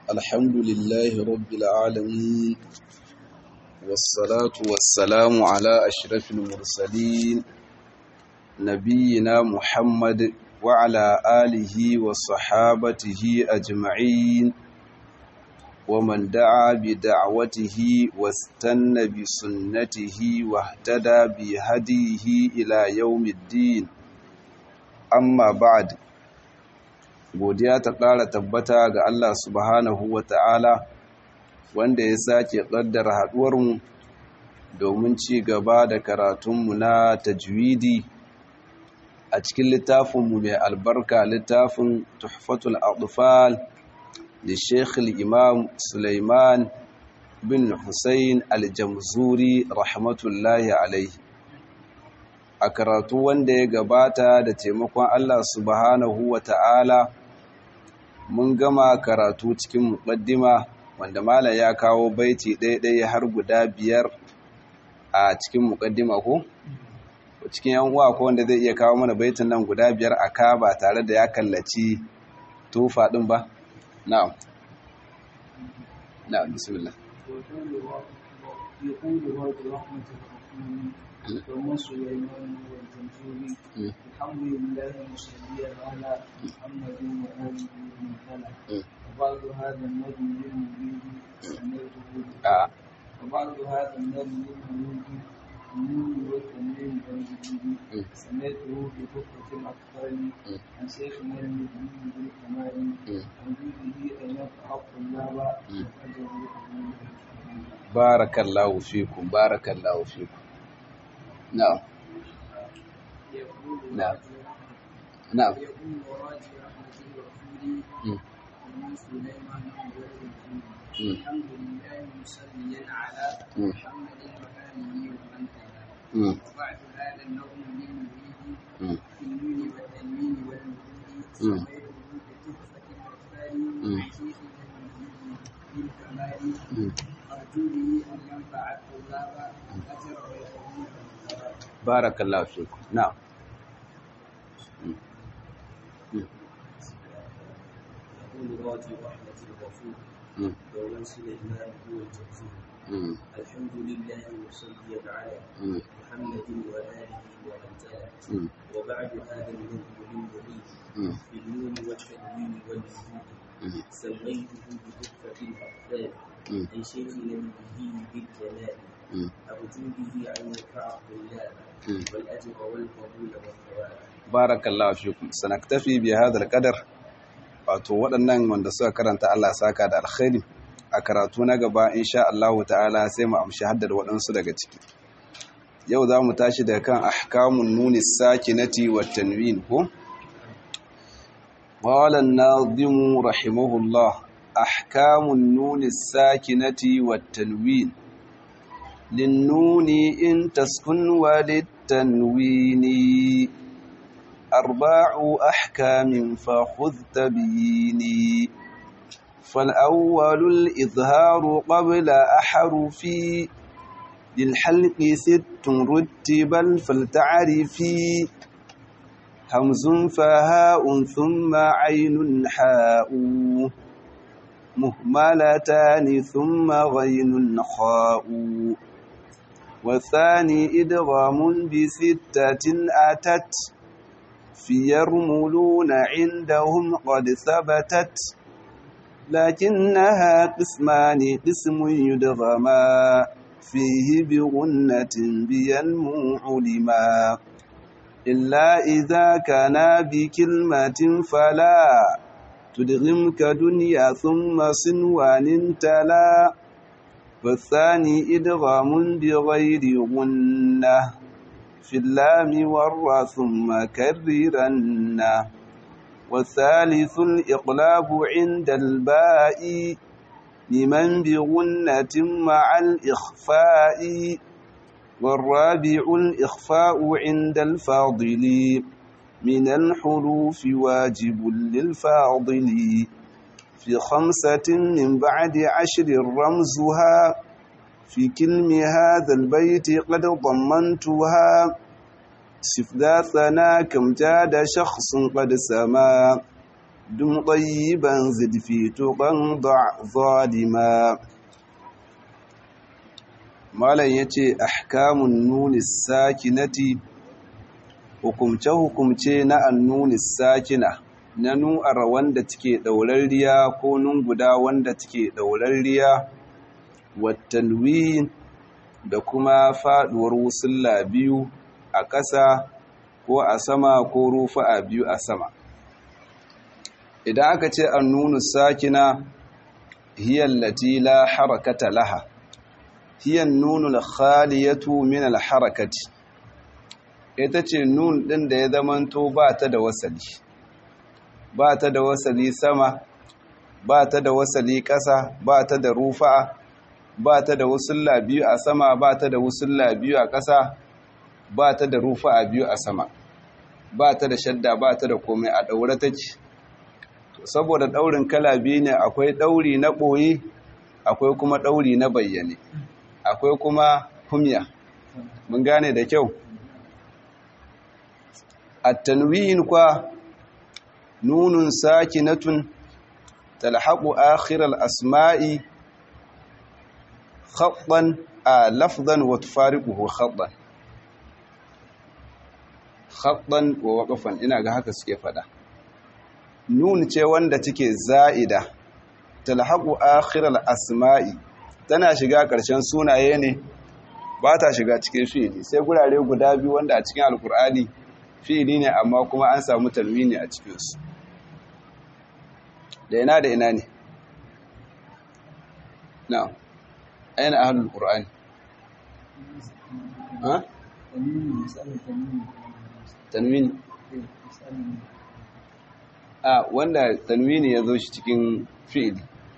الحمد لله رب العالمين والصلاة والسلام على أشرف المرسلين نبينا محمد وعلى آله وصحابته أجمعين ومن دعا بدعوته واستنى بسنته واهتدى بهديه إلى يوم الدين أما بعد godiya ta ƙara tabbata ga Allah subhanahu wa ta'ala wanda ya sake ƙaddara haɗuwarmu domin ci gaba da karatunmu na tajwidi a cikin littafinmu mai albarka littafin tuhfatul adufal da sheikh imam suleiman bin hussein aljamzuri rahmatullahi alaihi a karatu wanda ya gabata da taimakon Allah subhanahu wa ta'ala mun gama karatu cikin muƙaddima wanda malam ya kawo baiti ɗaya-ɗaya har guda biyar a cikin muƙaddima ko cikin yan uwa ko wanda zai iya kawo mana baitin nan guda biyar a ka ba tare da ya kallaci tufa ɗin ba na'am na'am bismillah ومن سليمان والجمهوري الحمد لله مصليا على محمد وآله ومن تلا وبعد هذا النبي للمريد سميته وبعد هذا النبي للمريد النور والتنوين والجديد سميته بكفة الأطفال عن شيخنا المدين بالكمال عن جوده أن يفعل الطلاب وأجره بارك الله فيكم بارك الله فيكم نعم نعم نعم يقول وراجي رحمة الرسول ومن سليمان والرسول الحمد لله مصليا على محمد وآله ومن تلا وبعد هذا النظم للمريد في النون والتنوين والوجود سميته بتحفة الأطفال شيخنا المجيد بالكمال أرجو به أن ينفع الطلاب أجر ويقوم بارك الله فيكم نعم يقول راجي رحمة الغفور ومن سليمان هو الجزور الحمد لله مصليا على محمد وآله ومن تلا وبعد هذا النظم للمريد في النون والتنوين والوجود سميته بتحفة الأطفال عن شيخنا النبي بالجلال أرجو به أن ينفع الطلاب والأجر والقبول والثواب بارك الله فيكم سنكتفي بهذا القدر wato waɗannan wanda suka karanta Allah saka da alkhairi a karatu na gaba insha Allah ta'ala sai mu amshi haddar waɗansu daga ciki yau za mu tashi daga kan ahkamun nuni sakinati wa tanwin ko qala an-nazim rahimahullah ahkamun nuni sakinati wa tanwin للنون إن تسكن وللتنوين أربع أحكام فخذ تبيني فالأول الإظهار قبل أحرفي للحلق ست رتبا فلتعرفي همز فهاء ثم عين حاء مهملتان ثم غين خاء والثاني إدغام بستة أتت في يرملون عندهم قد ثبتت لكنها قسمان قسم يدغما فيه بغنة بينمو علما إلا إذا كان بكلمة فلا تدغم كدنيا ثم صنوان تلا والثاني إدغام بغير غنة في اللام والرا ثم كررن والثالث الإقلاب عند الباء لمن بغنة مع الإخفاء والرابع الإخفاء عند الفاضل من الحروف واجب للفاضل في خمسة من بعد عشر رمزها في كلم هذا البيت قد ضمنتها صف ذا ثنا كم جاد شخص قد سما دم طيبا زد في تقى ضع ظالما malam ya ce ahkamun nuni sakinati hukumce-hukumce na annuni sakina na nu'ar wanda take ɗaurarriya ko guda wanda take ɗaurarriya watanwi da kuma faɗuwar wusulla biyu a ƙasa ko a sama ko rufa a biyu a sama idan aka ce annunu sakina hiyallati la harakata laha hiyan nunul khaliyatu min alharakati ita ce nun din da ya zamanto ba ta da wasali ba ta da wasali sama ba ta da wasali ƙasa ba ta da rufa ba ta da wusulla biyu a sama ba ta da wusulla biyu a ƙasa ba ta da rufa a biyu a sama ba ta da shadda ba ta da komai a ɗaure take saboda ɗaurin kala biyu ne akwai ɗauri na ɓoye akwai kuma ɗauri na bayyane akwai kuma humya mun gane da kyau at-tanwin kwa nunun sakinatun talhaqu akhir al-asma'i khattan a lafzan wa tufariquhu khattan khattan wa waqfan ina ga haka suke fada nun ce wanda take za'ida talhaqu akhir al-asma'i tana shiga ƙarshen sunaye ne ba ta shiga cikin fi'ili sai gurare guda biyu wanda a cikin alkur'ani fi'ili ne amma kuma an samu talwini a cikinsu da ina da ina ne na aina ahlul qur'ani ha tanwini a wanda tanwini ya zo shi cikin fi'ili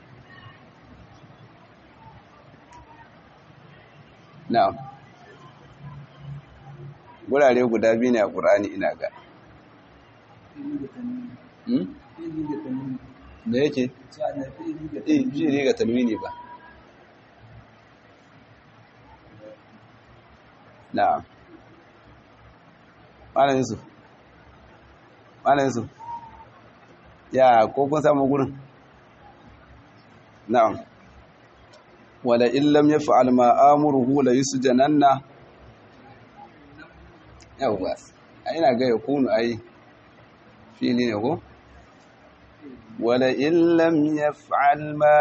na'am gurare guda biyu ne a ƙur'ani ina ga da yake eh ji ga talwini ba na'am malam yusuf malam yusuf ya ko kun samu gurin na'am wala illam yaf'al ma amuruhu la yusjananna yawa ina ga yakunu ai fili ne ko wala illam yaf'al ma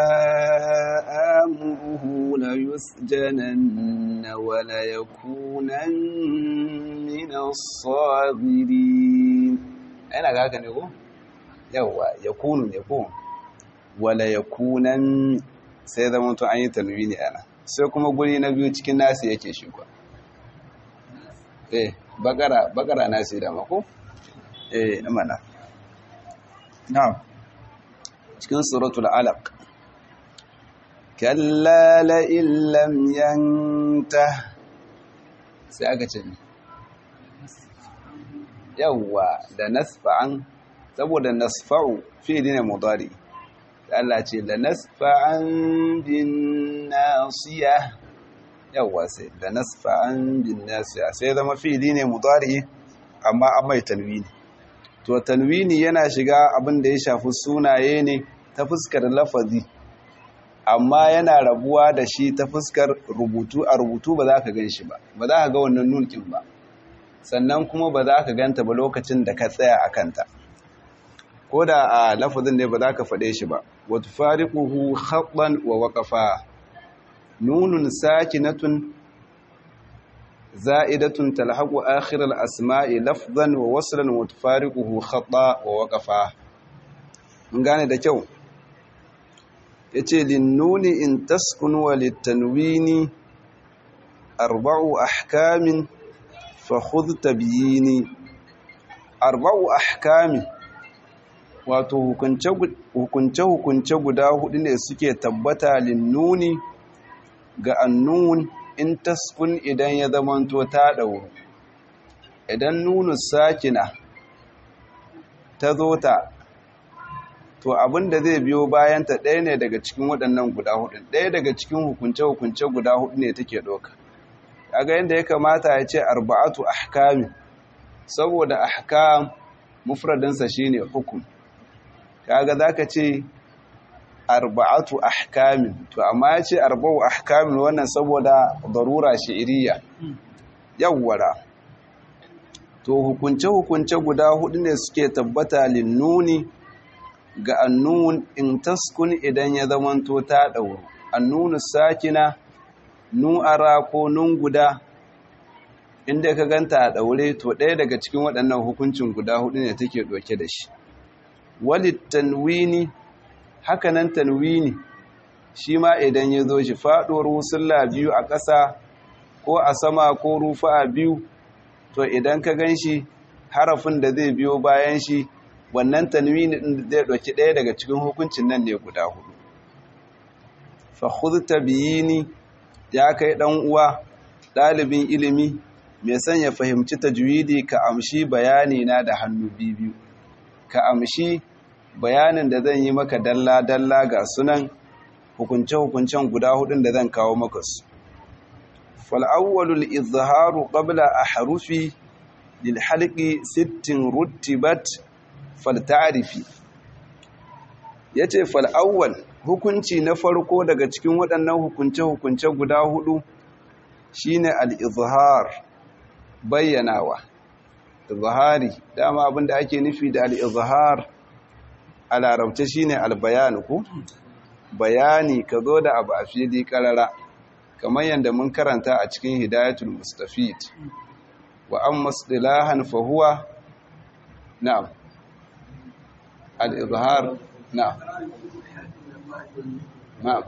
amuruhu la yusjananna wala yakunan min as-sabirin ina ga haka ne ko yawa yakunu ne ko wala yakunan sai zama to an yi tanwini ana sai kuma guri na biyu cikin nasi yake shi kwa eh bakara bakara nasi da mako eh amana na'am cikin suratul alaq kalla la illam yanta sai aka ce yawwa da nasfa'an saboda nasfa'u fi'li ne mudari Allah ce da nasfa'an bin nasiya yawa sai da nasfa'an bin nasiya sai zama fi'ili ne mudari amma an mai tanwini to tanwini yana shiga abin da ya shafi sunaye ne ta fuskar lafazi amma yana rabuwa da shi ta fuskar rubutu a rubutu ba za ka gan shi ba ba za ka ga wannan nunkin ba sannan kuma ba za ka ganta ba lokacin da ka tsaya a kanta ko da a lafazin ne ba za ka faɗe shi ba wata fariƙuhu haɓɓan wa waƙafa nunun sakinatun za'idatun talhaƙu akhirar asma'i lafzan wa wasulan wata fariƙuhu haɓɓa wa waƙafa mun gane da kyau ya ce linnuni in taskun wa littanwini arba'u ahkamin fa khudh tabyini arba'u ahkamin wato hukunce-hukunce guda hudu ne suke tabbata linnuni ga annun in taskun idan ya zamanto ta ɗauru idan nunu sakina ta zo ta to abinda zai biyo bayanta ɗaya ne daga cikin waɗannan guda hudu ɗaya daga cikin hukunce-hukunce guda hudu ne take ɗoka kaga yadda ya kamata ya ce arba'atu ahkami saboda ahkam mufradinsa shine hukum kaga zaka ce arba'atu ahkamin to amma ya ce arba'u ahkamin wannan saboda darura shi'iriya yawwara to hukunce-hukunce guda hudu ne suke tabbata linnuni ga annun in taskun idan ya zamanto ta ɗauru annunu sakina nu'ara ko nun guda inda ka ganta a ɗaure to ɗaya daga cikin waɗannan hukuncin guda hudu ne take ɗauke da shi walit tanwini hakanan tanwini shi ma idan ya zo shi faɗuwar wusulla biyu a ƙasa ko a sama ko rufa a biyu to idan ka gan shi harafin da zai biyo bayan shi wannan tanwini ɗin zai ɗauki ɗaya daga cikin hukuncin nan ne guda hudu fahudta biyini ya kai ɗan uwa ɗalibin ilimi mai son ya fahimci tajwidi ka amshi bayani na da hannu biyu ka amshi bayanin da zan yi maka dalla-dalla ga sunan hukunce-hukuncen guda hudun da zan kawo maka su fal'awwalul izharu qabla a harufi lil halqi sittin rutibat falta'rifi yace fal'awwal hukunci na farko daga cikin waɗannan hukunce-hukunce guda hudu shine al-izhar bayyanawa izhari dama abinda ake nufi da al-izhar a larabce shine al-bayan ku bayani ka zo da abu a fili karara kamar yadda mun karanta a cikin hidayatul mustafid wa amma istilahan fa huwa na'am al-izhar na'am na'am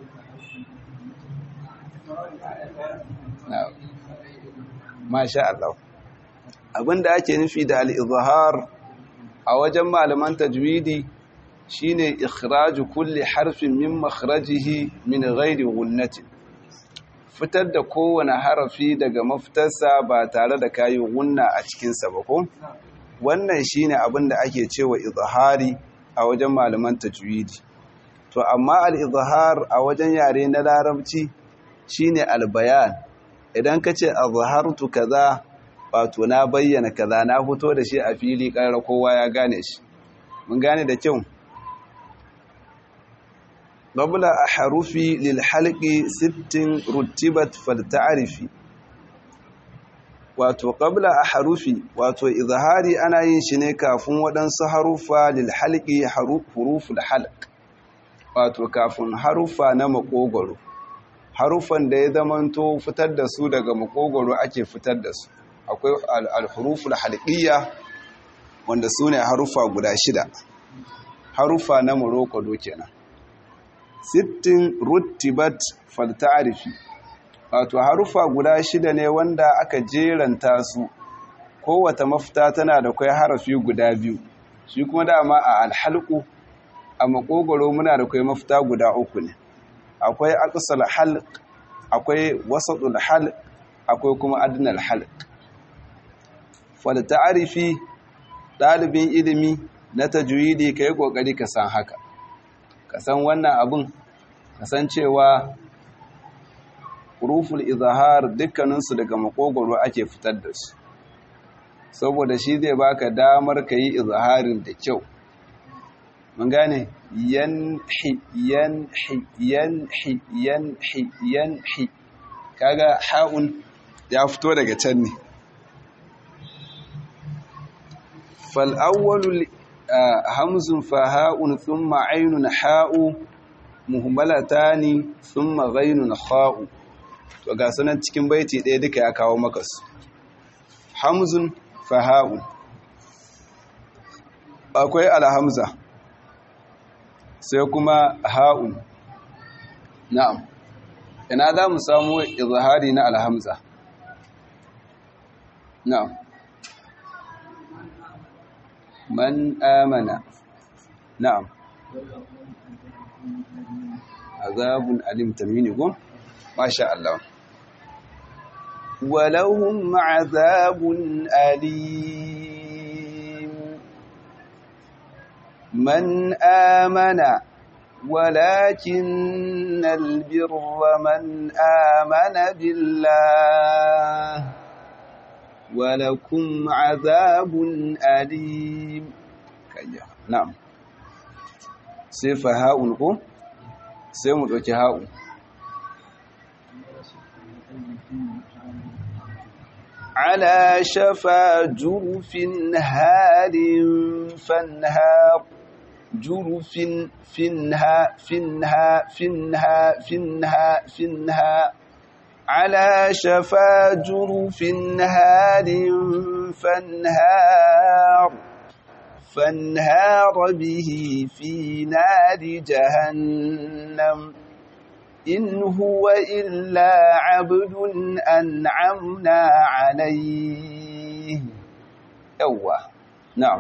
na'am masha Allah abinda ake nufi da al-izhar a wajen malaman tajwidi shine ikhraju kulli harfin min makhrajihi min ghairi gunnatin fitar da kowane harafi daga mafitarsa ba tare da kayi gunna a cikinsa ba ko wannan shine abin da ake cewa izhari a wajen malaman tajwidi to amma al-izhar a wajen yare na larabci shine al-bayan idan ka ce azhartu kaza wato na bayyana kaza na fito da shi a fili ƙarar kowa ya gane shi mun gane da kyau قبل أحرف للحلق ست رتبت فلتعرفي wato qabla a harufi wato izhari ana yin shi ne kafin waɗansu harufa lil halqi huruful halq wato kafin harufa na makogoro harufan da ya zamanto fitar da su daga makogoro ake fitar da su akwai al-huruful halqiyya wanda su ne harufa guda shida harufa na marokado kenan sittin rutibat falta'arifi wato harufa guda shida ne wanda aka jeranta su kowata mafita tana da kai harafi guda biyu shi kuma dama a alhalku a makogoro muna da kai mafita guda uku ne akwai aqsal halq akwai wasatul halq akwai kuma adnal halq falta'arifi dalibin ilimi na tajwidi kai kokari ka san haka ka san wannan abin kasancewa huruful izhar dukkaninsu daga makogoro ake fitar da su saboda shi zai baka damar ka yi izharin da kyau mun gane yanhi yanhi yanhi yanhi yanhi kaga ha'un ya fito daga can ne fal awwalul hamzun fa ha'un thumma aynun ha'u muhmalatani thumma ghaynun kha'u to ga sunan cikin baiti ɗaya duka ya kawo maka su hamzun fa ha'un akwai alhamza sai kuma ha'un na'am ina za mu samu izhari na alhamza na'am man amana na'am azabun alim tamini go masha Allah walahum azabun alim man amana ولكن البر من آمن بالله ولكم عذاب أليم نعم sai fa ha'un ko sai mu ɗauki ha'un على شفا جرف هار فانهار جرف فنها فنها فنها فنها فنها على شفا جرف هار فانهار فانهار به في نار جهنم إن هو إلا عبد أنعمنا عليه يوه نعم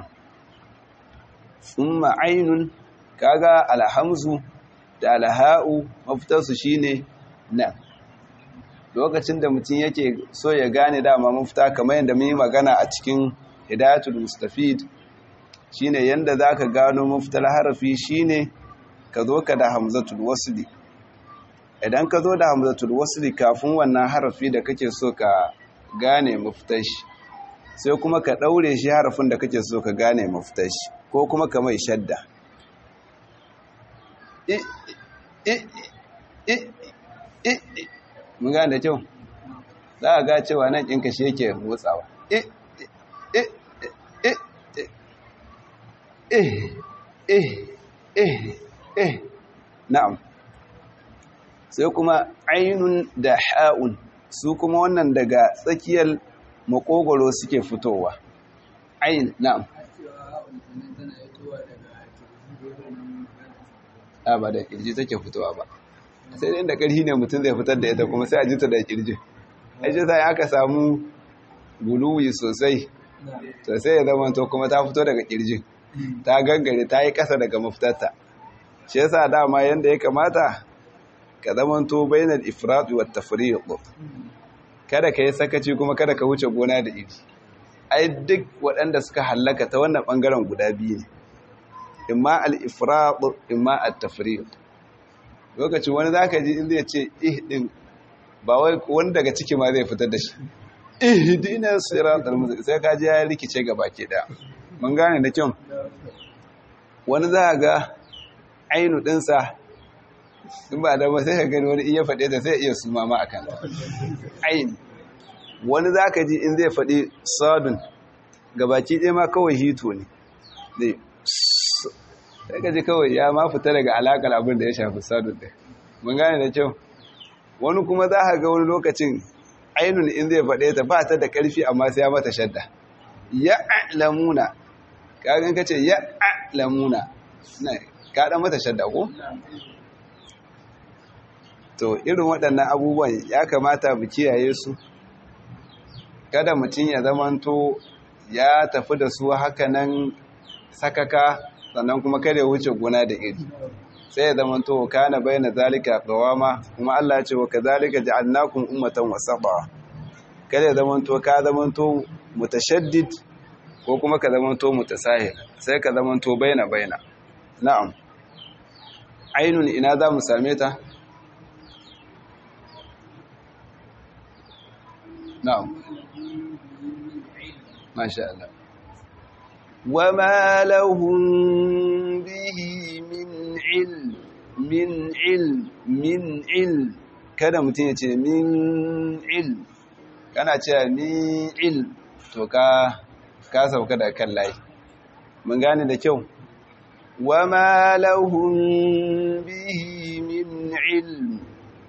ثم عين كاغا الحمز da alha'u mafitarsu shine nan lokacin da mutum yake so ya gane dama mafita kamar yadda mun yi magana a cikin hidayatul mustafid shine yanda zaka gano mafitar harafi shine ka zo ka da hamzatul wasli idan ka zo da hamzatul wasli kafin wannan harafi da kake so ka gane mafitar shi sai kuma ka daure shi harafin da kake so ka gane mafitar shi ko kuma ka mai shadda mun gane da kyau za a ga cewa nan ɗinka shi yake motsawa na'am sai kuma ainun da ha'un su kuma wannan daga tsakiyar makogoro suke fitowa ain na'am a ba da kirji take fitowa ba sai dai da ƙarfi ne mutum zai fitar da ita kuma sai a jita da kirji aji sai aka samu guluwi sosai sosai ya zama to kuma ta fito daga kirjin ta gangare ta yi ƙasa daga mafitarta shi yasa dama yanda ya kamata ka zama to bainal ifrat wa tafriq kada ka yi sakaci kuma kada ka wuce gona da iri ai duk waɗanda suka hallaka ta wannan ɓangaren guda biyu ne imma al-ifrat imma at-tafriq lokacin wani zaka ji in zai ce ih din ba wai wani daga ciki ma zai fitar da shi ihdina siratal mustaqim sai ka ji ya rikice gaba ke da mun gane da kyau wani za ga ainu dinsa in ba da ba sai ka gani wani iya faɗe ta sai iya suma ma akan ain wani za ka ji in zai faɗi sadun gabaki ɗaya ma kawai hito ne sai ka ji kawai ya ma fita daga alaƙar abin da ya shafi sadun ɗaya mun gane da kyau wani kuma za ka ga wani lokacin ainun in zai faɗe ta ba ta da ƙarfi amma sai ya mata shadda ya lamuna kagan ka ce ya lamuna ka ɗan mata shadda ko? to irin waɗannan abubuwan ya kamata mu kiyaye su kada mutum ya zamanto ya tafi da su hakanan sakaka sannan kuma kada ya wuce gona da iri sai ya zamanto kana bayyana zalika qawama kuma Allah ya ce wa kadhalika ja'alnakum ummatan wasata kada ya zamanto ka zamanto mutashaddid ko kuma ka zamanto mutasahil sai ka zamanto baina baina na'am ainun ina za mu same ta na'am masha Allah وما لهم به من علم من علم من علم kada mutum ya ce min ilm kana cewa min ilm to ka ka sauka da kan layi mun gane da kyau wama lahum bihi min ilm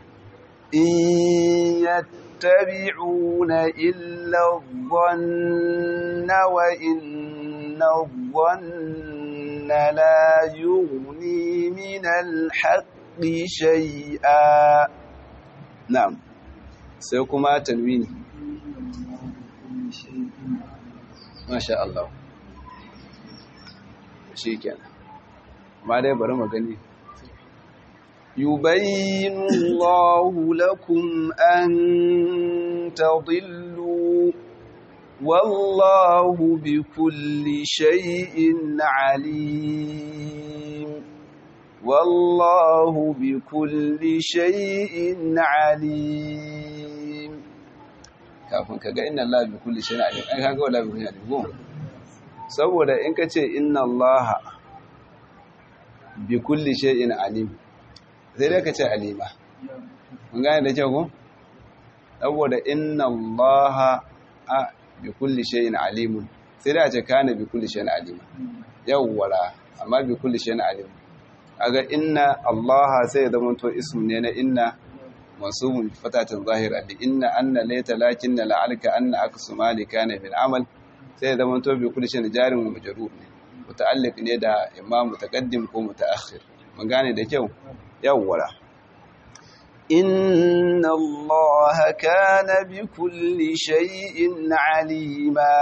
in yattabi'una illa dhanna wa inna dhanna la yughni min al-haqqi shay'a na'am sai kuma tanwini masha Allah shi kenan ma dai bari mu gani yubayyinu Allahu lakum an tadillu wallahu bikulli shay'in alim wallahu bikulli shay'in alim kafin ka ga inna Allah bi kulli shay'in alim ai kaga wala bi kulli alim saboda in ka ce inna Allah bi kulli shay'in alim sai dai ka ce alima mun gane da kyau ko saboda inna allaha a bi kulli shay'in alimun sai dai a ce kana bi kulli shay'in alima yawwala amma bi kulli shay'in alim aga inna allaha sai ya zama to ismu ne na inna mansubun bi fatatin zahira li inna anna layta lakinna la'alka anna aksu mali kana bil amal sai ya zama to bi kulli shay'in jarin wa majrur ne muta'alliq ne da imam mutaqaddim ko mutaakhir mun gane da kyau yawwala إن الله كان بكل شيء عليما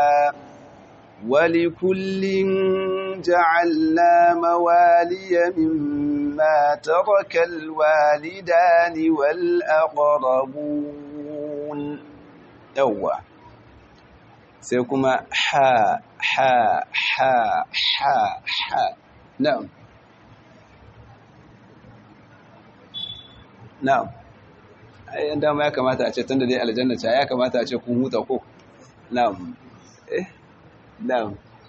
ولكل جعلنا موالي مما ترك الوالدان والأقربون يوا سيكما حا حا حا حا حا نعم na'am ai dama ya kamata a ce tunda dai aljanna ce ya kamata a ce kun huta ko na'am eh na'am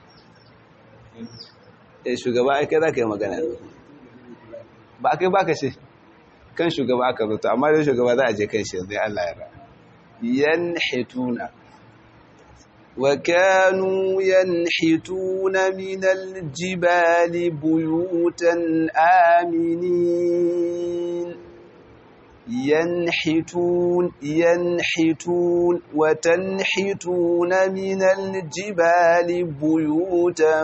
eh shugaba ai kai zaka yi magana ba kai baka ce kan shugaba aka zo amma dai shugaba za a je kan shi zai Allah ya ra yanhituna وكانوا ينحتون من الجبال بيوتا آمنين ينحتون ينحتون وتنحتون من الجبال بيوتا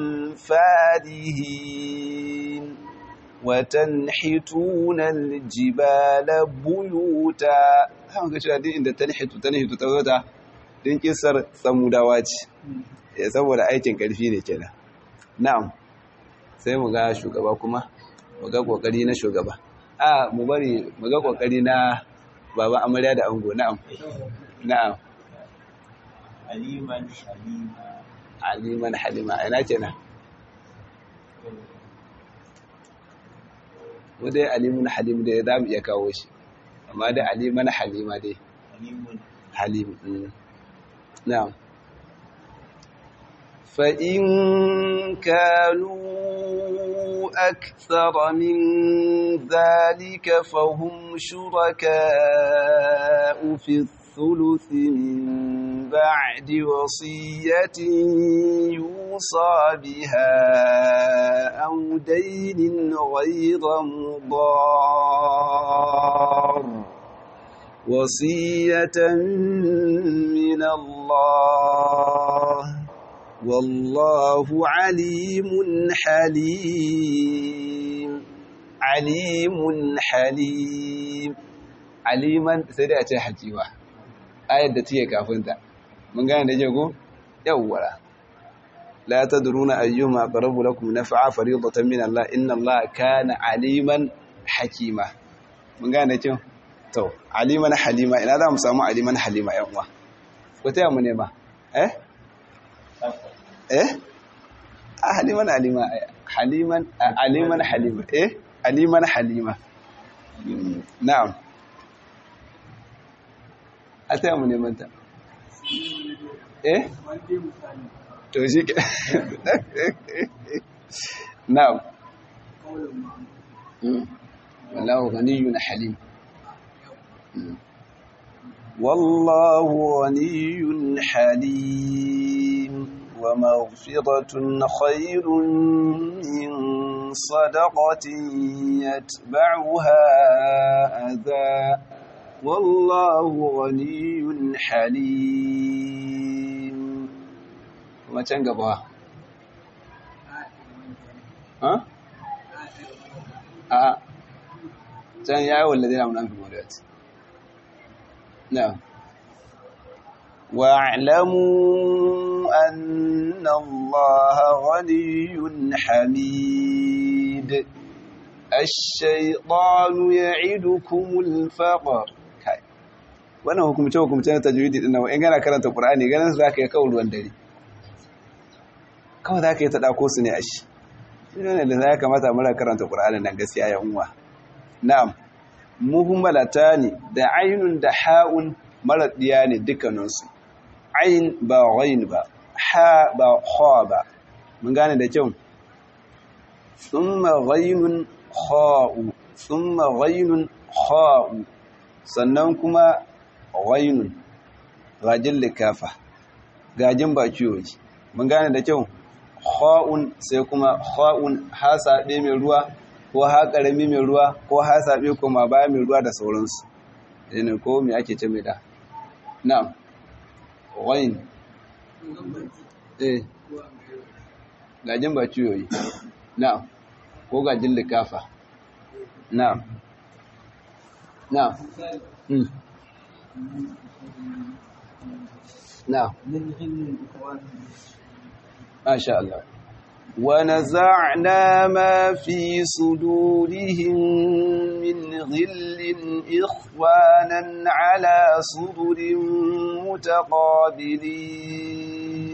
فارهين وتنحتون الجبال بيوتا هم كشوا دي عند تنحت تنحت توتا din kisar samudawa ce saboda aikin karfi ne kenan na'am sai mu ga shugaba kuma mu ga kokari na shugaba a mu bari mu ga kokari na baba amarya da ango na'am na'am aliman halima aliman halima ina kenan mu dai alimun halim dai za mu iya kawo shi amma dai aliman halima dai alimun halim na'am fa in kanu أكثر من ذلك فهم شركاء في الثلث من بعد وصية يوصى بها أو دين غير مضار وصية من الله والله عليم حليم عليم حليم aliman sai dai a ce hakima ayar da take kafinta mun gane da jego yawwara la tadruna ayyuma aqrabu lakum naf'a fariidatan min Allah inna Allah kana aliman hakima mun gane kin to aliman halima ina za mu samu aliman halima yan uwa ko taya mu ne ba eh eh haliman halima haliman aliman halima eh aliman halima na'am a taya mu neman ta eh to shi ke na'am wallahu ghaniyun halim wallahu ghaniyun halim wa maghfiratun khairun min sadaqatin yatba'uha adha والله غني حليم kuma can gaba ha a can yayi wallazi na munan fi mawdiyat na'am wa'lamu anna allaha ghaniyyun hamid الشيطان يعدكم الفقر wannan hukumce-hukumce na tajwidi din nan in gana karanta Qur'ani ganin za ka yi kawai ruwan dare kawai za ka yi ta ɗako su ne a shi shi ne da ya kamata mura karanta Qur'ani nan gaskiya ya unwa na'am muhimmalata ne da ainun da ha'un mara ɗiya ne dukkaninsu ain ba ghain ba ha ba kha ba mun gane da kyau thumma ghainun kha'u thumma ghainun kha'u sannan kuma ghainun gajin likafa gajin baki yoji mun gane da kyau kha'un sai kuma kha'un hasabe mai ruwa ko ha karami mai ruwa ko hasabe kuma baya mai ruwa da sauransu ne ko me ake ce mai da na'am ghain eh gajin ba ciyoyi na'am ko gajin likafa na'am na'am mm na'am masha Allah ونزعنا ما في صدورهم من غل إخوانا على صدر متقابلين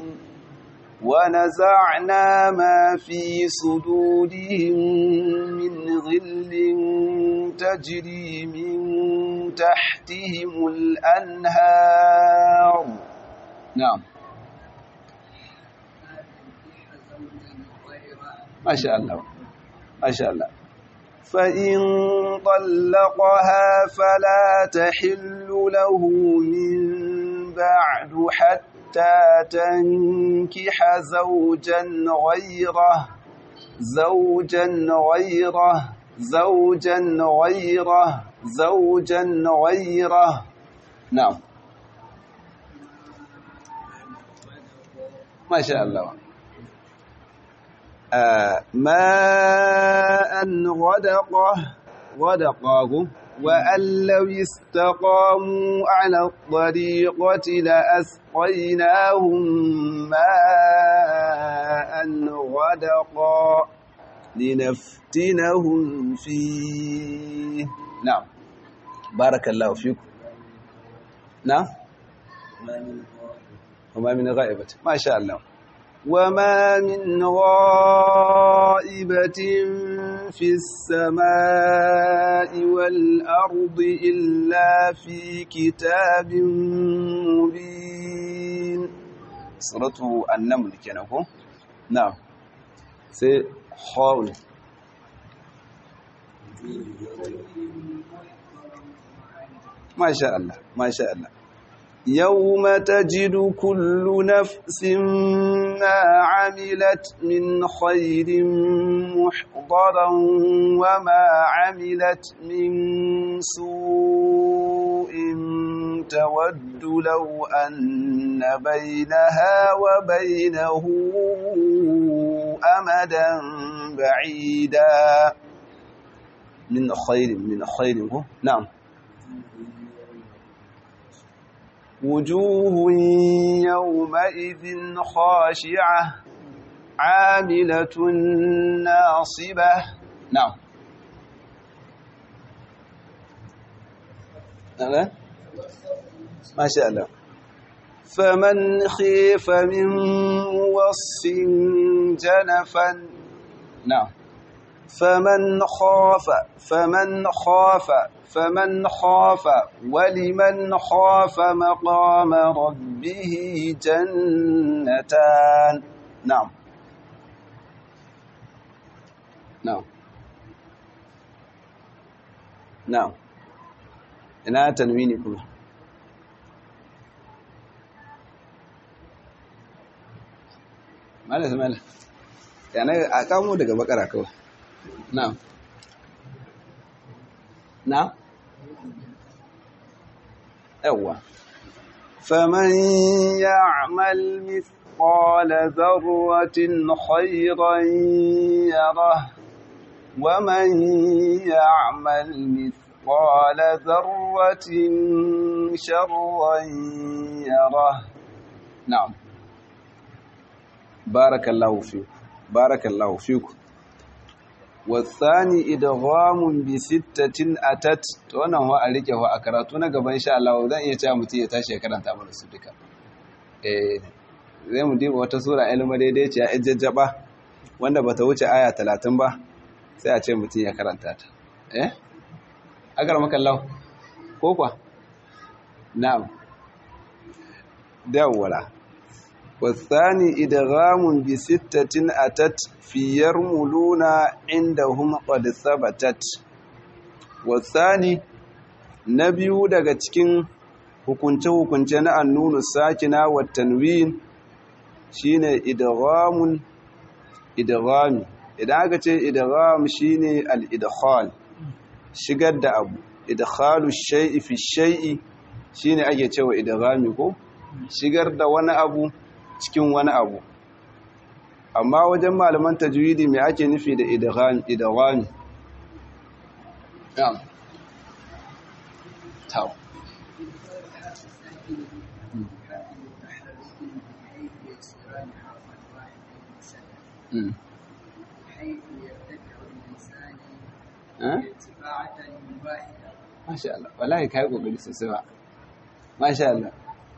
ونزعنا ما في صدورهم من غل تجري من تحتهم الأنهار نعم ما شاء الله ما شاء الله فإن طلقها فلا تحل له من بعد حتى تنكح زوجا غيره زوجا غيره زوجا غيره زوجا غيره نعم ما شاء الله آه ماء غدقه غدقه وأن لو استقاموا على الطريقة لأسقيناهم ماء غدقا لنفتنهم فيه نعم بارك الله فيكم نعم وما من غائبة ما شاء الله وما من غائبة في السماء والأرض إلا في كتاب مبين سورة النمل كنكو نعم سي خاول ما شاء الله ما شاء الله يوم تجد كل نفس ما عملت من خير محضرا وما عملت من سوء تود لو أن بينها وبينه أمدا بعيدا من خير من خير نعم وجوه يومئذ خاشعة عاملة ناصبة نعم أنا ما شاء الله فمن خيف من موص جنفا نعم فمن خاف فمن خاف فمن خاف ولمن خاف مقام ربه جنتان نعم نعم نعم ina tanwini kuma mala mala yana a kamo daga bakara kawai na'am نعم أول فمن يعمل مثقال ذرة خيرا يره ومن يعمل مثقال ذرة شرا يره نعم بارك الله فيكم بارك الله فيكم wasani idghamun bi sittatin atat to wannan wa a rike wa a karatu na gaban insha Allah zan iya cewa mutum ya tashi ya karanta mana su duka eh zai mu diba wata sura ilma daidai ce ya ijjajjaba wanda bata wuce aya 30 ba sai a ce mutum ya karanta ta eh agar maka Allah ko kwa na'am dawwala والثاني إدغام بستة أتت في يرملون عندهم قد ثبتت والثاني نبي daga cikin hukunce-hukunce na annunu sakina wa tanwin shine idghamun idghami idan aka ce idgham shine al-idkhal shigar da abu idkhalu shay'i fi shay'i shine ake cewa idghami ko shigar da wani abu cikin wani abu amma wajen malaman tajwidi me ake nufi da idgham idghami na'am taw حيث يرتفع اللسان eh ارتفاعة واحدة masha Allah wallahi kai kokari sosai ba masha Allah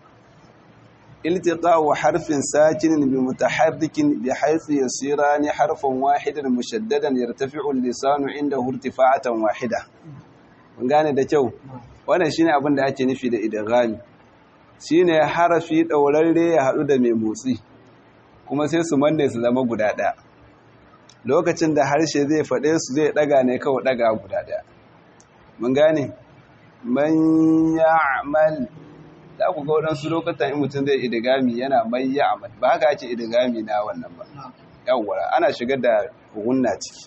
التقاء حرف ساكن بمتحرك بحيث يصيران حرفا واحدا مشددا يرتفع اللسان عنده ارتفاعة واحدة mun gane da kyau wannan shine abin da ake nufi da idghami shine harafi daurarre ya hadu da mai motsi kuma sai su manne su zama guda daya lokacin da harshe zai fade su zai daga ne kawai daga guda daya mun gane man ya'mal za ku ga waɗansu lokutan in mutum zai idigami yana mai ya'mal ba haka ake idigami na wannan ba yawwa ana shigar da gunna ciki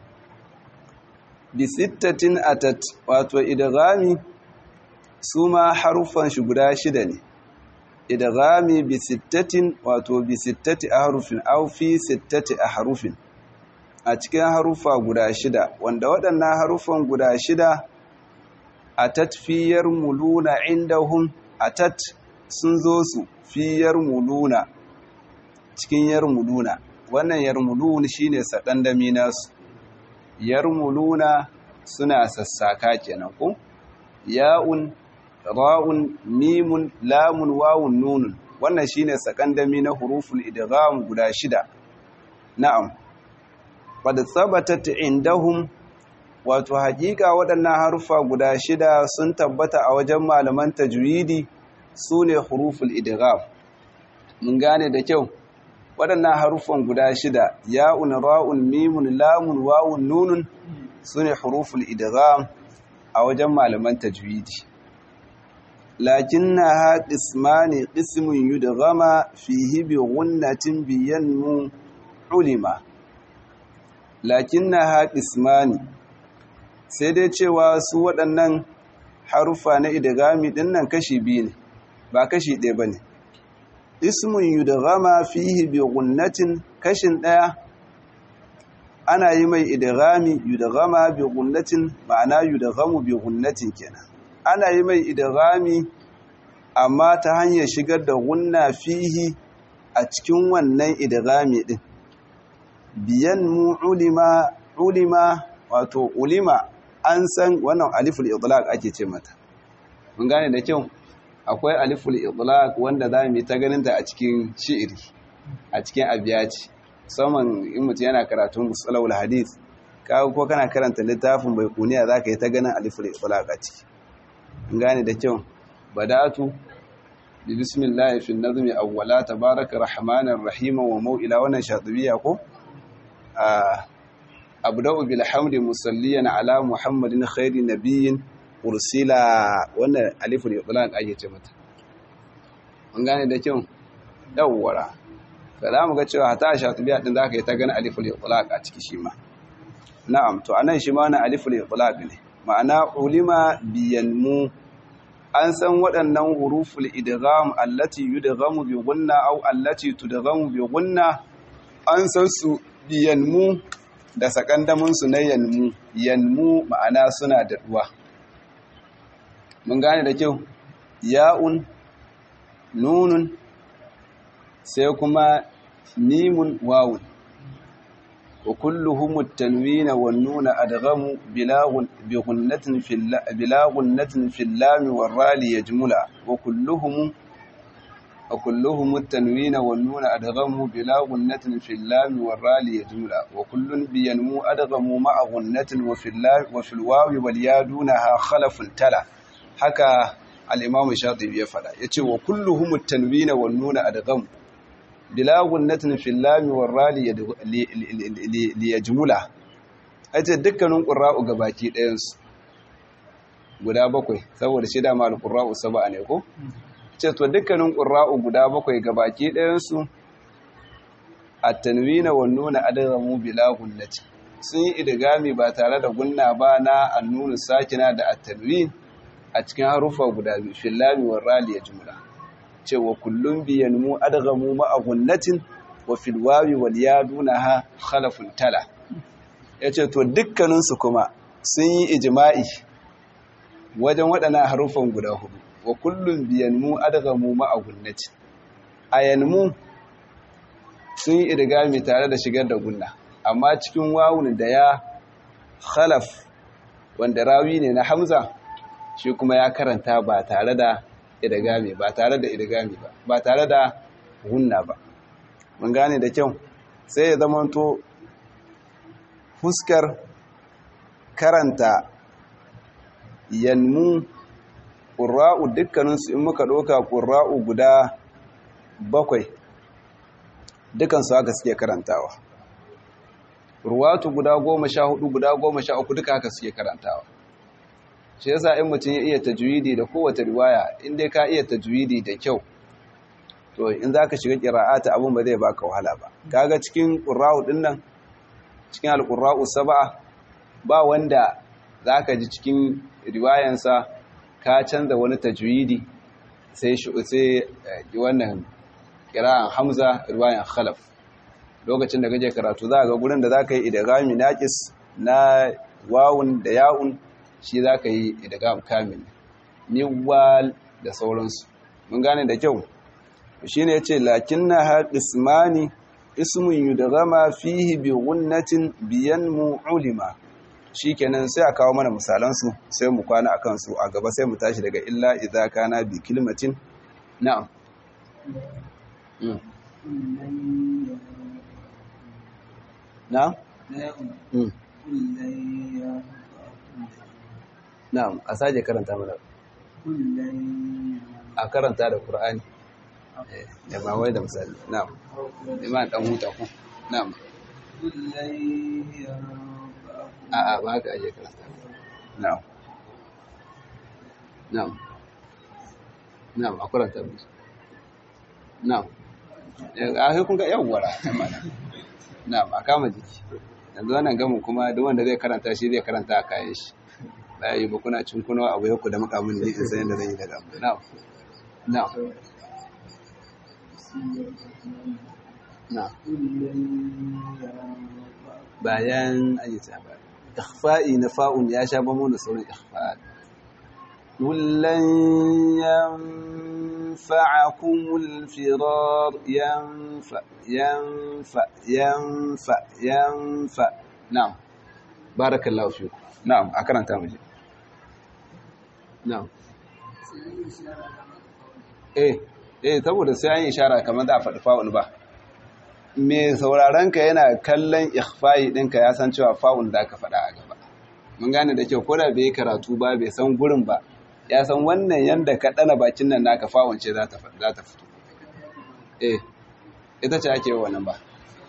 bi sittatin atat wato idghami su ma harufan shi guda shida ne idghami bi sittatin wato bi sittati ahrufin aw fi sittati ahrufin a cikin harufa guda shida wanda waɗannan harufan guda shida atat fiyar muluna indahum atat sun zo su fiyar muluna cikin yarmuluna wannan yarmulun shine sadandami nasu yarmuluna suna sassaka kenan ko ya'un ra'un mimun lamun wawun nunun wannan shine sakandami na huruful idgham guda shida na'am qad thabatat indahum wato hakika waɗannan harufa guda shida sun tabbata a wajen malaman tajwidi sune huruful idgham mun gane da kyau waɗannan harufan guda shida ya'un ra'un mimun lamun wawun nunun sune huruful idgham a wajen malaman tajwidi lakinnaha qismani qismun yudghama fihi bi ghunnatin biyanmu ulima lakinnaha qismani sai dai cewa su waɗannan harufa na idghami dinnan kashi biyu ne ba kashi ɗaya bane ismun yudghama fihi bi gunnatin kashin daya ana yi mai idghami yudghama bi gunnatin ma'ana yudghamu bi gunnatin kenan ana yi mai idghami amma ta hanyar shigar da gunna fihi a cikin wannan idghami din biyan mu ulima ulima wato ulima an san wannan aliful idlaq ake ce mata mun gane da kyau akwai aliful itlaq wanda za mu yi ta ganin ta a cikin shi'iri a cikin abiyati musamman in mutum yana karatun musalawul hadith kawo ko kana karanta littafin bai kuniya za ka yi ta ganin aliful itlaq a ciki in gane da kyau badatu bi bismillah fi nazmi awwala tabaraka rahmanir rahim wa mau'ila wannan shatibiya ko abda'u bil hamdi musalliyan ala muhammadin khairin nabiyyin ursila wannan aliful itlaq ake ce mata mun gane da kyau dawwara za mu ga cewa hata shatibiya din zaka yi ta gani aliful itlaq a ciki shi ma na'am to anan shi ma na aliful itlaq ne ma'ana ulima biyanmu an san waɗannan huruful idgham allati yudghamu bi gunna aw allati tudghamu bi gunna an san su biyanmu da sakandamin su na yanmu yanmu ma'ana suna da duwa mun gane da kyau ya'un nunun sai kuma mimun wawun wa kulluhum at-tanwin wan nun adghamu bilaghun bi ghunnatin fil bilaghunatin fil lam war rali yajmula wa kulluhum wa kulluhum at-tanwin wan nun adghamu bilaghunatin fil lam war rali yajmula wa kullun bi yanmu adghamu ma'a ghunnatin wa fil lam wa fil wawi wal yadunaha khalafun tala haka al'imamu shatibi ya fada ya ce wa kulluhumu tanwina wa nuna adgham bila gunnatin fil lam war ra li yajmula ace dukkanin qurra'u gabaki ɗayan su guda bakwai saboda shi da mal qurra'u sab'a ne ko ce to dukkanin qurra'u guda bakwai gabaki ɗayan su at-tanwina wan nuna adghamu bila gunnati sun yi idgami ba tare da gunna ba na annunu sakina da at-tanwin a cikin harufa guda biyu fil lam war ra li yajmula cewa kullum biyan mu adgamu ma'a gunnatin wa fil wawi wal yadunaha khalafun tala yace to dukkanin su kuma sun yi ijma'i wajen waɗannan harufan guda hudu wa kullum biyan mu adgamu ma'a gunnatin ayanmu sun yi idgami tare da shigar da gunna amma cikin wawun da ya khalaf wanda rawi ne na hamza shi kuma ya karanta ba tare da idgami ba tare da idgami ba ba tare da gunna ba mun gane da kyau sai ya zamanto fuskar karanta yanmu ƙura'u dukkaninsu in muka ɗauka ƙura'u guda bakwai dukansu haka suke karantawa ruwatu guda goma sha hudu guda goma sha uku duka haka suke karantawa shi yasa in mutum ya iya tajwidi da kowace riwaya in dai ka iya tajwidi da kyau to in zaka shiga qira'ata abun ba zai baka wahala ba kaga cikin qurra'u din nan cikin alqurra'u sab'a ba wanda zaka ji cikin riwayansa ka canza wani tajwidi sai sai wannan qira'an hamza riwayan khalaf lokacin da kaje karatu za ga gurin da zaka yi idgami naqis na wawun da ya'un shi za ka yi idgam kamil miwal da sauransu mun gane da kyau shi ne ya ce lakin na har ismani ismun yudgama fihi bi gunnatin biyan mu'ulima shi kenan sai a kawo mana misalansu sai mu kwana a kansu a gaba sai mu tashi daga illa idza kana bi kilmatin na'am na'am Na'am, a sake karanta mana. A karanta da Qur'ani. Ya ba wai da misali. Na'am. Iman dan huta ku. Na'am. A a ba ka aje karanta. Na'am. Na'am. Na'am, a karanta musu. Na'am. A kun ga yawwara. Na'am, a kama jiki. Yanzu wannan gamin kuma duk wanda zai karanta shi zai karanta a kayan shi. ba yi ba kuna cin kuna abu yau da makamun ne in sayan da zan yi daga abu na na na bayan an yi tsaba ikhfa'i na fa'un ya sha bamo da sauran ikhfa'i kullan ينفعكم الفرار ينفع ينفع ينفع ينفع نعم بارك الله فيكم نعم أكرم تامجي نعم eh eh saboda sai an yi ishara kamar da faɗi fa'un ba me sauraron ka yana kallon ikhfa'i ɗinka ya san cewa fa'un da ka faɗa a gaba mun gane da kyau ko da bai karatu ba bai san gurin ba ya san wannan yanda ka ɗana bakin nan naka fa'un ce za ta fito eh ita ce ake wannan ba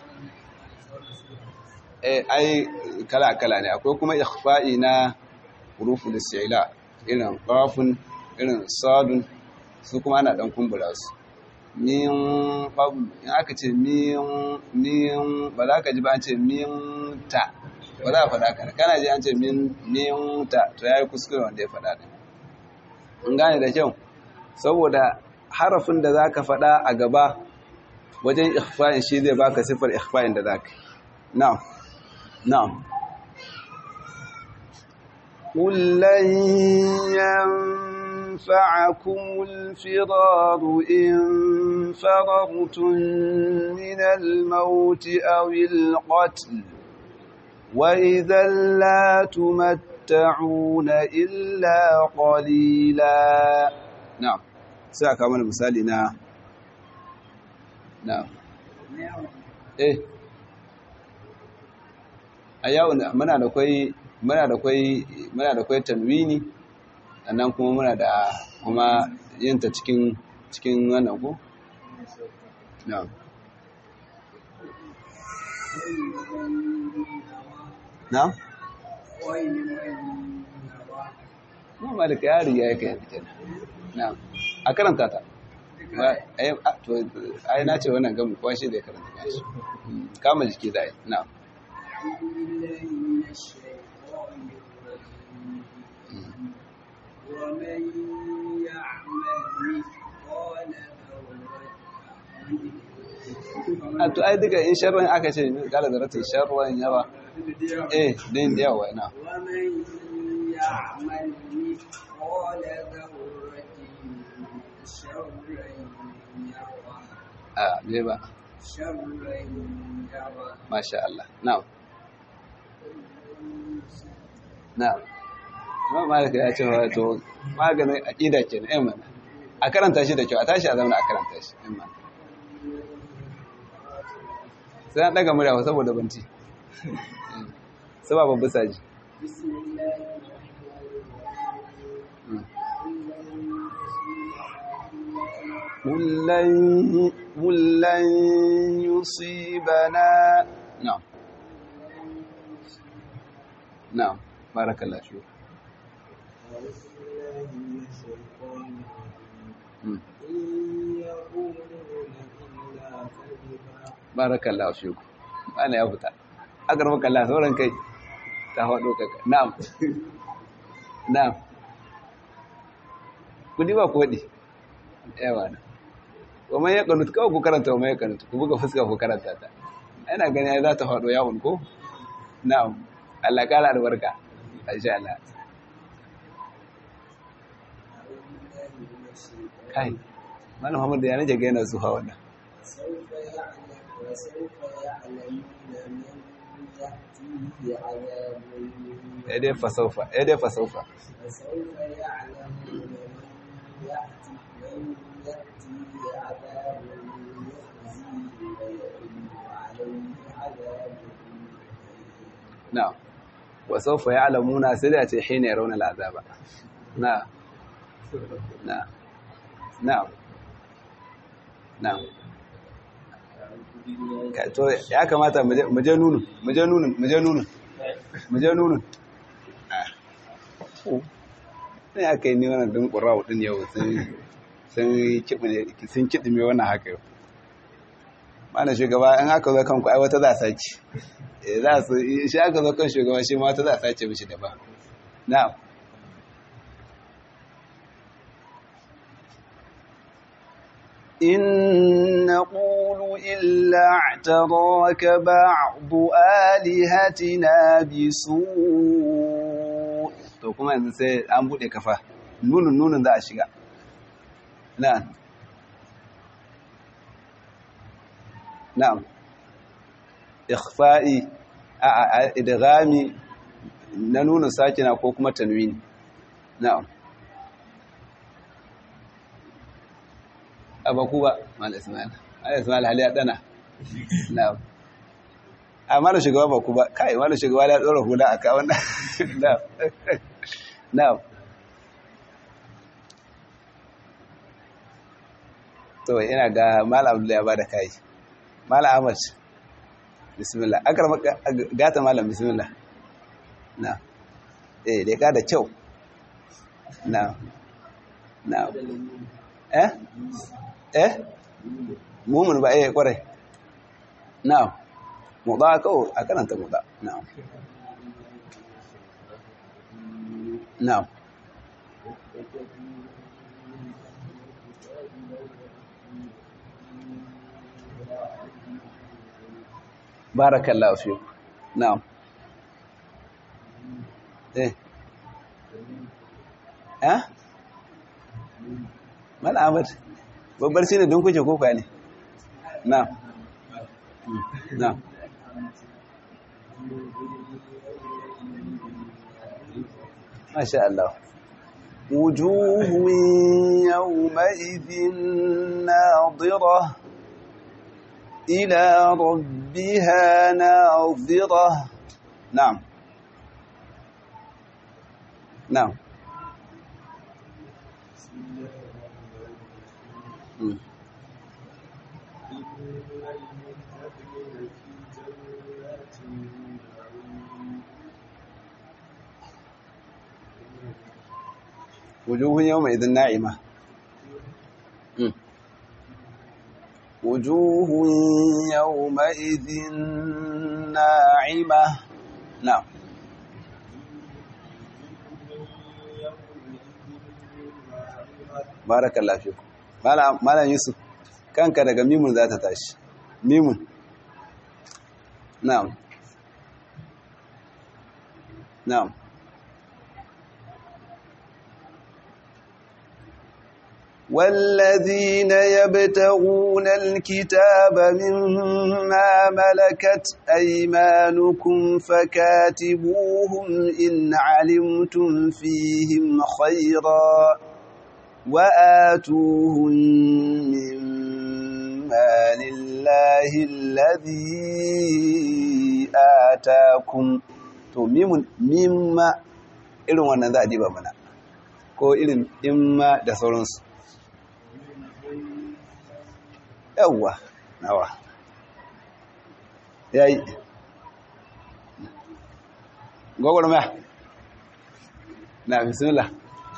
eh ai kala kala ne akwai kuma ikhfa'i na huruful isti'la irin qafun irin sadun su kuma ana dan kumbura su min qabl in aka ce min min ba za ka ji ba an ce min ta ba za a faɗa kana kana ji an ce min min ta to yayi kuskure wanda ya faɗa din in gane da kyau saboda harafin da zaka faɗa a gaba wajen ikhfa'in shi zai baka sifar ikhfa'in da zaka na'am na'am قل لن ينفعكم الفرار إن فررتم من الموت أو القتل وإذا لا تمتعون إلا قليلا نعم سأكا من مثالنا نعم إيه أيوة منا لكي muna da kwai muna da kwai tanwini sannan kuma muna da kuma yinta cikin cikin wannan ko na'am na'am خير يرى mu malika ya riga ya kai kenan na'am a karanta ta ba ai a- to ai na ce wannan gamu kwa shi da ya karanta kashi Mm, kama jiki da ai na'am أعوذ بالله من الشيطان الرجيم ومن يعمل مثقال ذرة a to ai duka in sharran aka ce kala da ratin sharran yawa eh din da yawa na ومن يعمل مثقال ذرة شرا يره a me ba شرا يره masha Allah na'am na'am ma malika ya ce wa to maganin aqida kenan eh mana a karanta shi da kyau a tashi a zauna a karanta shi eh mana sai an daga murya saboda banci sababa bisaji بسم الله الرحمن قل لن قل لن يصيبنا نعم نعم بارك الله فيك أعوذ بالله من الشيطان الرجيم مم. إن يقولون إلا كذبا بارك الله فيك أنا يا فتا أقربك الله sauran kai ta faɗo kaka na'am na'am kudi ba kodi yawa na kuma ya kanut kawai ku karanta wa mai kanut ku buga fuska ku karanta ta ina gani ai za ta faɗo yawon ko na'am Allah kara albarka insha Allah kai malam Muhammad ya naje ga yana zuwa wannan سوف يعلم وسوف يعلمون من يأتيه عذاب eh dai fasaufa eh dai fasaufa وسوف يعلمون من يأتي من يأتيه عذاب يخزيه ويحل عليه عذاب na'am wa sawfa ya'lamuna sai da ce hina yarawna al'azaba na'am na'am na'am na'am Ka- to ya kamata mu je- mu je nunu mu je nunu mu je nunu mu je nunu Ah. Oh. sai aka yi ni wannan din qura'u din yau sun sun kiɗi sun kiɗi me wannan haka yau mana shugaba in aka zo kanku ai wata za a sace Eh, za su shi aka zo kan shugaba shi ma wata za a sace mishi daban na'am إن نقول إلا اعتراك بعض آلهتنا بسوء to kuma yanzu sai an bude kafa nunun nunun za a shiga na'am na'am ikhfa'i a a- idghami na nuna sakina ko kuma tanwini na'am abaku ba mal ismail mal ismail hali ya dana na'am amma da shugaba ba ku ba kai wani shugaba ya tsora hula aka wannan na'am na'am to ina ga malam abdullahi ya bada kai malam ahmad bismillah akar gata malam bismillah na eh da ka da kyau na na eh eh mumun ba eh kwarai na muda kawo a karanta muda na na barakallahu fi na'am eh eh mala ahmad babbar shi ne don kuke koka ne na'am na'am masha Allah وجوه يومئذ ناظرة إلى ربها ناظرة نعم نعم مم. wujuhun yawma idhin na'ima Mm. wujuhun yawma idhin na'ima na'am barakallahu fiku malam malam yusuf kanka daga mimun za ta tashi mimun na'am na'am والذين يبتغون الكتاب مما ملكت أيمانكم فكاتبوهم إن علمتم فيهم خيرا وآتوهم مما لله الذي آتاكم to mimun mimma irin wannan za a diba mana ko irin imma da sauransu yawwa nawa ya yi gwagwarmaya na bismillah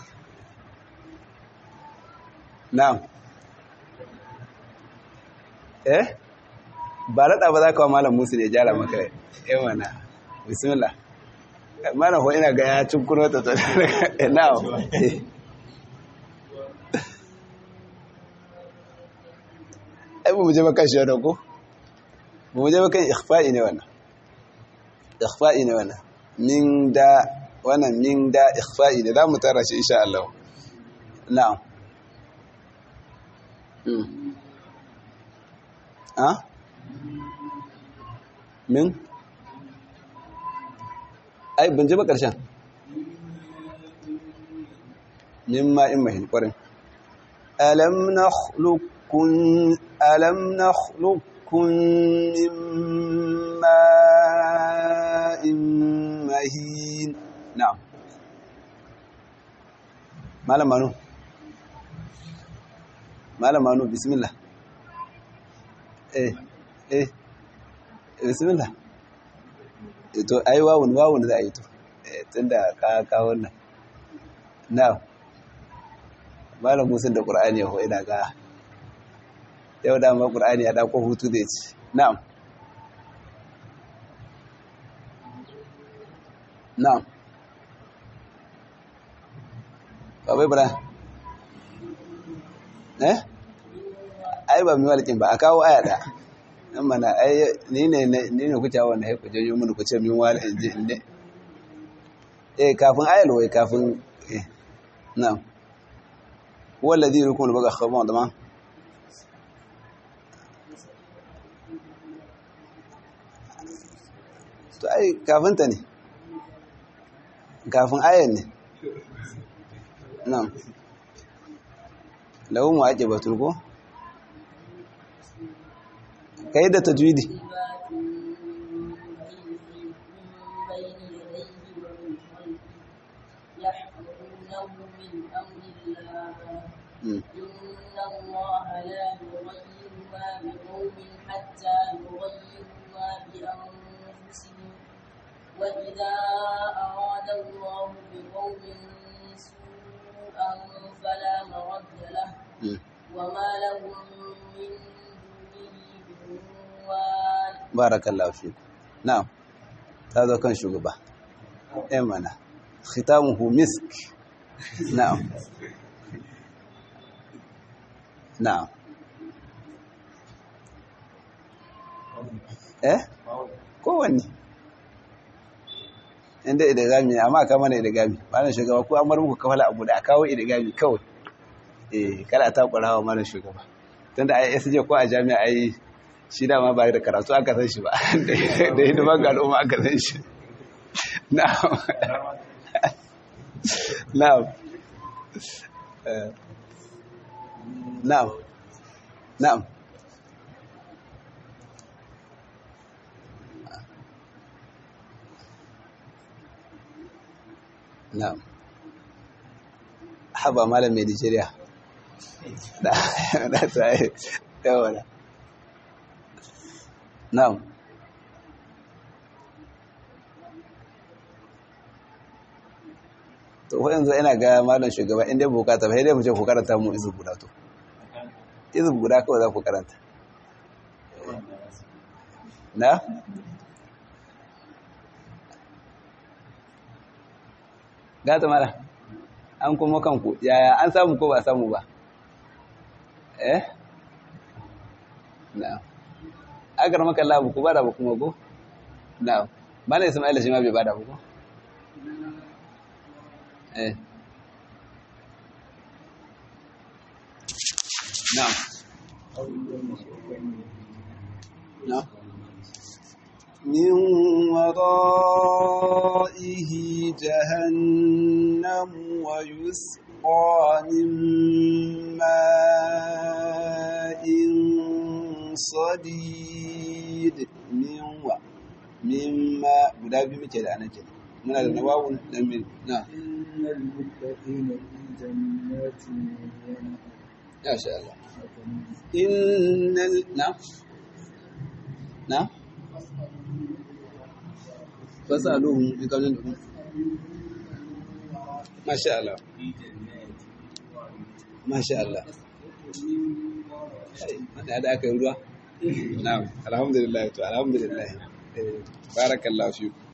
na'am eh ba raɗa ba za ka wa malam musu ne jara maka eh mana bismillah malam ho ina ga ya cin kuno ta na'am ai ba mu je kan shi wannan ko ba mu je kan ikhfa'i ne wannan ikhfa'i ne wannan min da wannan min da ikhfa'i ne za mu tara shi insha Allah na'am mm ha min ai ban je ba karshen min ma in mahin kwarin alam nakhluq كن ألم نخلقكم من ماء مهين نعم مالا مانو مالا مانو بسم الله eh eh bismillah to ai wawun wawun za a yi to tunda ka ka wannan na'am malam musun da qur'ani ho ina ga yau dama ƙur'ani ya ɗauko hutu da ci na'am na'am babai bura eh ai ba miwalkin ba a kawo aya ɗaya nan mana ai ni ne ni ne kuce wanda haiku janyo mini kuce min wala in ji inda eh kafin ayal wai kafin eh na'am wallazi rukun baga khabar da ma to ai kafin ta ne kafin ayan ne nan lahu mu ake batun ko kai da tajwidi إن الله لا يغير ما بقوم حتى يغيروا ما بأنفسهم وإذا أراد الله بقوم سوءا فلا مرد له وما لهم من دونه من وال barakallahu fi na'am ta zo kan shugaba eh mana khitamuhu misk na'am na'am eh kowanne inda idigami ne amma kama na idigami malam shugaba ko an bar muku kafala abu da a kawo idigami kawai eh kada a takura wa malam shugaba tunda ai SJ ko a jami'a ai shi dama ba da karatu aka san shi ba da hidiman ga al'umma aka san shi na'am na'am Eh, na'am na'am na'am haba malam mai nigeria da da ta yi yawana na'am to ko yanzu ina ga malam shugaba inda ya bukata ba sai dai mu ce ku karanta mu izu guda to izu guda kawai za ku karanta na gata mara an kuma kanku yaya an samu ko ba samu ba eh na agar maka labu ku bada ba kuma ko na bana ismaila shi ma bai bada ba ko eh na'am na'am من ورائه جهنم ويسقى من ماء صديد من و مما guda biyu muke da anan kenan muna da nawawun dan min na إن المتقين في جنات ونهر ya sha Allah innal na na fasaluhum bi qawlin masha Allah masha Allah da da aka yi ruwa na'am alhamdulillah to alhamdulillah eh barakallahu fiku